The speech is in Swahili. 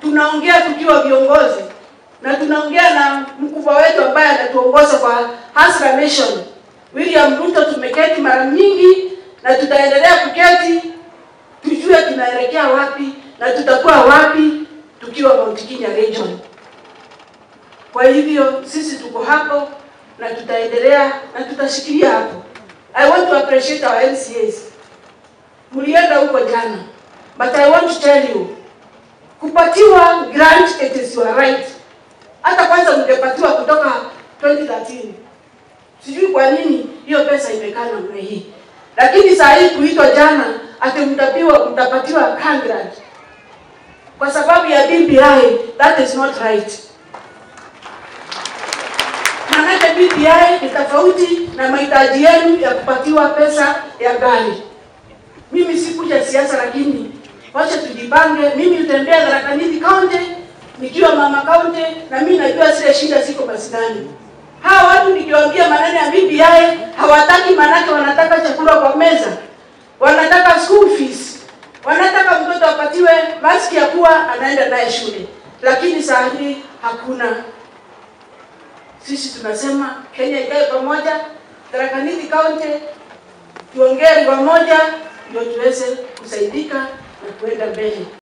tunaongea tukiwa viongozi na tunaongea na mkubwa wetu ambaye anatuongoza kwa Hasra Nation William Ruto. Tumeketi mara nyingi na tutaendelea kuketi, tujue tunaelekea wapi na tutakuwa wapi tukiwa Mount Kenya region. Kwa hivyo sisi tuko hapo na tutaendelea na tutashikilia hapo. I want to appreciate our LCAs. Mlienda huko jana, but I want to tell you, kupatiwa grant it is your right. Hata kwanza mngepatiwa kutoka 2013. Sijui kwa nini hiyo pesa imekaa namna hii, lakini saa hii kuitwa jana ati mtapiwa mtapatiwa grant kwa sababu ya BBI, that is not right. Maanake BBI ni tofauti na mahitaji yenu ya kupatiwa pesa ya gari. Mimi sikuja siasa, lakini wacha tujipange. Mimi utembea Tharaka Nithi County nikiwa mama county, na mimi najua zile shida ziko masinani. Hawa watu nikiwaambia maneno ya BBI hawataki, maanake wanataka chakula kwa meza, wanataka school fees, wanataka mtoto apatiwe maski ya kuwa anaenda naye shule, lakini saa hii hakuna. Sisi tunasema Kenya ikae pamoja, Tharaka Nithi County tuongee lugha moja, ndio tuweze kusaidika na kuenda mbele.